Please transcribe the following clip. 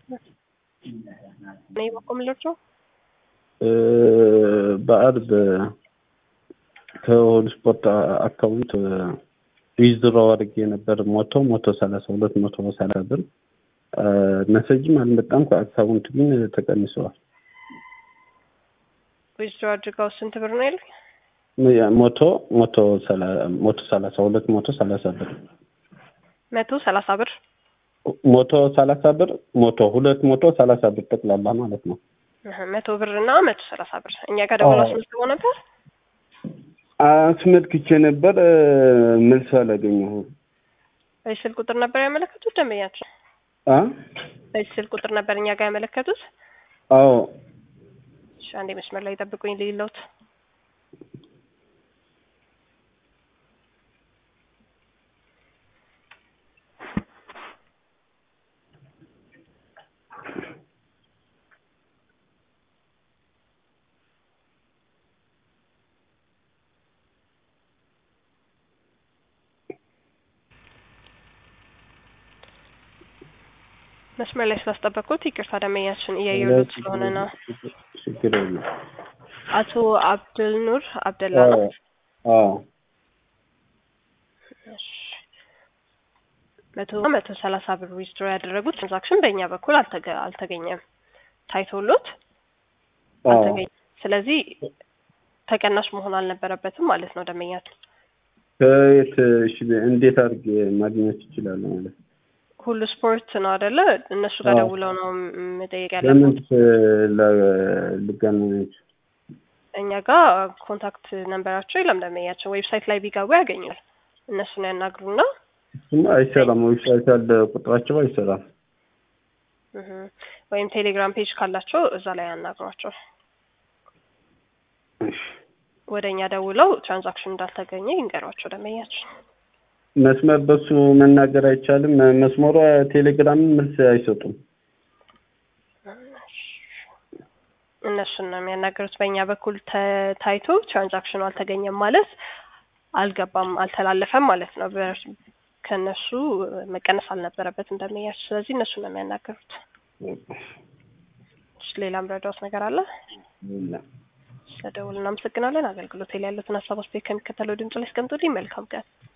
እኔ በቆምላቸው በአርብ ከሆል ስፖርት አካውንት ዊዝድሮ አድርጌ ነበር ሞቶ ሞቶ ሰላሳ ሁለት መቶ ሰላሳ ብር መሰጅም አልመጣም ከአካውንት ግን ተቀንሰዋል። ዊዝድሮ አድርገው ስንት ብር ነው ያልክ? ሞቶ ሞቶ ሞቶ ሰላሳ ሁለት መቶ ሰላሳ ብር መቶ ሰላሳ ብር ሞቶ ሰላሳ ብር ሞቶ ሁለት ሞቶ ሰላሳ ብር ጠቅላላ ማለት ነው። መቶ ብር እና መቶ ሰላሳ ብር እኛ ጋር ደውሎ አስመዝግቦ ነበር። አስመልክቼ ነበር መልስ አላገኘሁም። በዚህ ስልክ ቁጥር ነበር ያመለከቱት ደንበኛቸው? አ በዚህ ስልክ ቁጥር ነበር እኛ ጋር ያመለከቱት? አዎ እሺ አንዴ መስመር ላይ ጠብቁኝ ልይለውት መስመር ላይ ስላስጠበቁት ይቅርታ ደንበኛችን እያየሉት ስለሆነ ነው። ችግር የለም። አቶ አብድል ኑር አብደላ ነው። አዎ እሺ። መቶ መቶ ሰላሳ ብር ዊዝድሮ ያደረጉት ትራንዛክሽን በእኛ በኩል አልተገ- አልተገኘም ታይቶሎት አዎ አልተገኘም። ስለዚህ ተቀናሽ መሆን አልነበረበትም ማለት ነው ደንበኛችን። ከየት እሺ፣ እንዴት አድርጌ ማግኘት ይችላል ማለት ነው? ሁሉ ስፖርት ነው አይደለ? እነሱ ጋር አዎ። ደውለው ነው መጠየቅ ለምን ያለበት። ልገናኝ እኛ ጋር ኮንታክት ነንበራቸው የለም ደንበኛቸው። ዌብሳይት ላይ ቢገቡ ያገኛል። እነሱን ያናግሩና እሱማ አይሰራም። ዌብሳይት ያለ ቁጥራቸው አይሰራም። እህ፣ ወይም ቴሌግራም ፔጅ ካላቸው እዛ ላይ ያናግሯቸው። እሺ። ወደ እኛ ደውለው ትራንዛክሽን እንዳልተገኘ ይንገሯቸው ደንበኛችን። መስመር በሱ መናገር አይቻልም። መስመሯ ቴሌግራም መልስ አይሰጡም። እነሱን ነው የሚያናገሩት። በእኛ በኩል ተ- ታይቶ ትራንዛክሽኑ አልተገኘም ማለት አልገባም፣ አልተላለፈም ማለት ነው። በ- ከእነሱ መቀነስ አልነበረበትም ደንበኛችን። ስለዚህ እነሱን ነው የሚያናገሩት። እሺ፣ ሌላም ረዳውት ነገር አለ? ስለደውል እናመሰግናለን። አገልግሎት ላይ ያሉትን ሀሳብ አስተያየት ከሚከተለው ድምጽ ላይ አስቀምጡልኝ። መልካም ቀን።